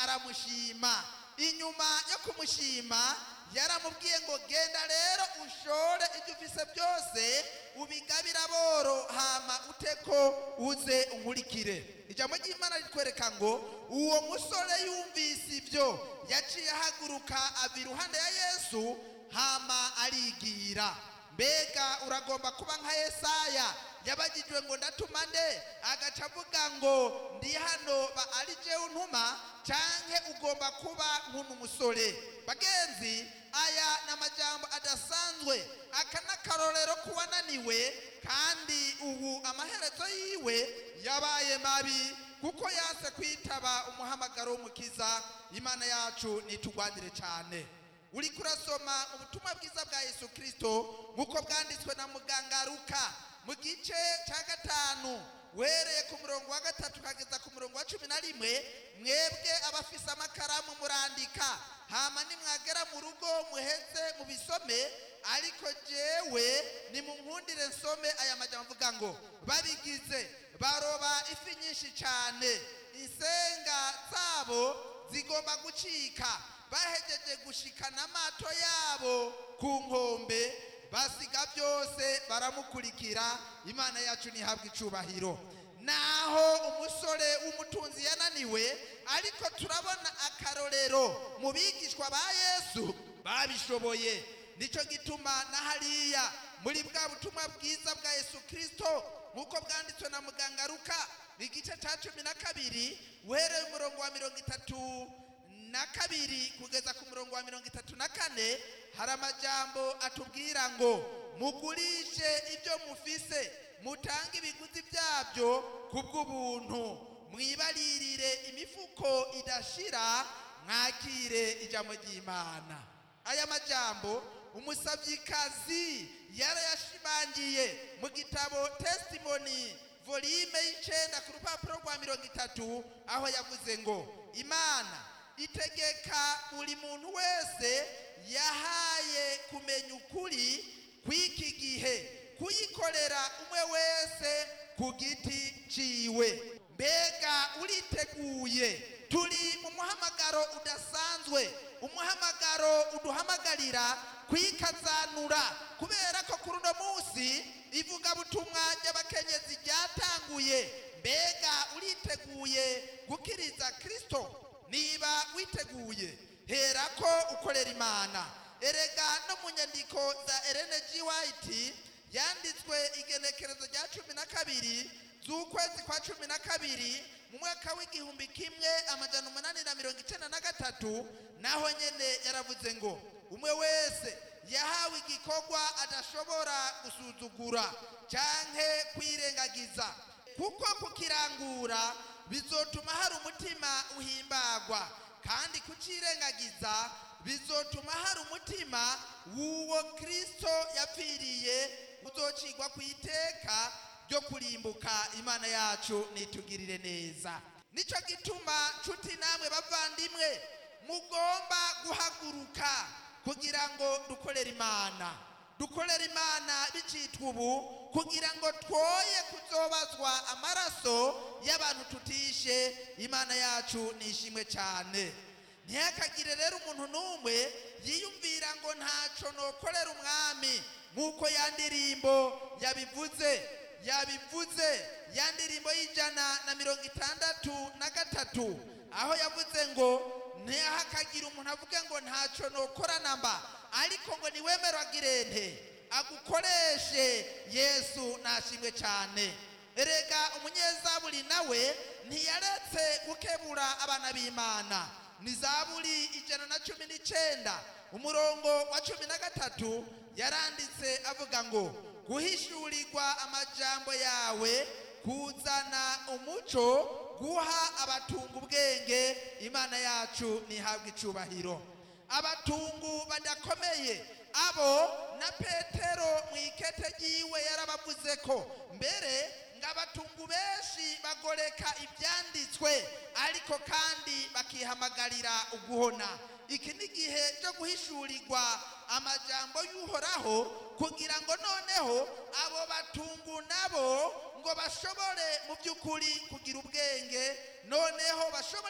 aramushima inyuma yo kumushima yaramubwiye ngo genda rero ushore ibyo ufise byose ubigabire aboro hama uteko uze unkurikire ijambo ry'imana ritwereka ngo uwo musore yumvise ibyo yaciye ahaguruka ava iruhande ya yesu hama arigira mbega uragomba kuba nka yesaya yabagijwe ngo ndatuma nde agaca avuga ngo ndi hano ba ari jewe untuma canke ugomba kuba nk'uno musore bagenzi aya ni amajambo adasanzwe aka ni akarorero k'uwananiwe kandi ubu amaherezo yiwe yabaye mabi kuko yanse kwitaba umuhamagaro w'umukiza imana yacu nitugwanire cyane uri kurasoma ubutumwa bwiza bwa yesu kirisito nk'uko bwanditswe na muganga ruka mu gice cya gatanu wereye ku murongo wa gatatu ukageza ku murongo wa cumi na rimwe mwebwe abafise amakaramu murandika hama nimwagera mu rugo muheze mubisome ariko jewe nimunkundire nsome aya majambo avuga ngo babigize baroba ifi nyinshi cyane insenga zabo zigomba gucika bahejeje gushikana amato yabo ku nkombe basiga byose baramukurikira imana yacu ntihabwe icubahiro naho umusore w'umutunzi yananiwe ariko turabona akarorero mu bigishwa ba yesu babishoboye nicyo gituma na hariya muri bwa butumwa bwiza bwa yesu kirisito nk'uko bwanditswe na muganga ruka igice cya cumi na kabiri uhereye umurongo wa mirongo itatu na kabiri kugeza ku murongo wa mirongo itatu na kane hari amajambo atubwira ngo mugurishe ibyo mufise mutange ibiguzi byabyo ku bw'ubuntu mwibaririre imifuko idashira mwakire ijambo ry'imana aya majambo umusabyikazi yarayashimangiye mu gitabo testimony volume y'icenda ku rupapuro rwa mirongo itatu aho yavuze ngo imana itegeka buri muntu wese yahaye kumenya ukuri kw'iki gihe kuyikorera umwe wese ku giti ciwe mbega uriteguye turi mu muhamagaro udasanzwe umuhamagaro uduhamagarira kwikazanura kubera ko kuri uno munsi ivugabutumwa ry'abakenyezi ryatanguye mbega uriteguye gukiriza kirisito niba witeguye hera ko ukorera imana erega no mu nyandiko za Ellen G. White yanditswe igenekerezo rya cumi na kabiri z'ukwezi kwa cumi na kabiri mu mwaka w'igihumbi kimwe amajana umunani na mirongo icyenda na gatatu naho nyene yaravuze ngo umwe wese yahawe igikorwa adashobora gusuzugura canke kwirengagiza kuko kukirangura bizotuma hari umutima uhimbagwa kandi kucirengagiza bizotuma hari umutima w'uwo kristo yapfiriye uzocigwa ku iteka ryo kurimbuka imana yacu nitugirire neza nicyo gituma nshuti namwe bavandimwe mugomba guhaguruka kugira ngo dukorere imana dukorere imana bicitwa ubu kugira ngo twoye kuzobazwa amaraso y'abantu tutishe imana yacu nishimwe cyane ntihakagire rero umuntu n'umwe yiyumvira ngo ntaco nokorera umwami nk'uko ya ndirimbo yabivuze yabivuze ya ndirimbo y'ijana na mirongo itandatu na gatatu aho yavuze ngo ntihakagire umuntu avuge ngo ntaco nokora namba ariko ngo niwemerwa agirente agukoreshe yesu nashimwe cyane erega umunyezaburi nawe ntiyaretse gukebura abana b'imana ni zaburi ijana na cumi n'icenda umurongo wa cumi na gatatu yaranditse avuga ngo guhishurirwa amajambo yawe kuzana umuco guha abatunga ubwenge imana yacu ntihabwe icubahiro abatungu badakomeye abo na petero mu ikete ryiwe yarabavuze ko mbere ngo abatungu benshi bagoreka ibyanditswe ariko kandi bakihamagarira uguhona iki ni igihe cyo guhishurirwa amajambo y'uhoraho kugira ngo noneho abo batungu nabo ngo bashobore mu by'ukuri kugira ubwenge noneho bashobore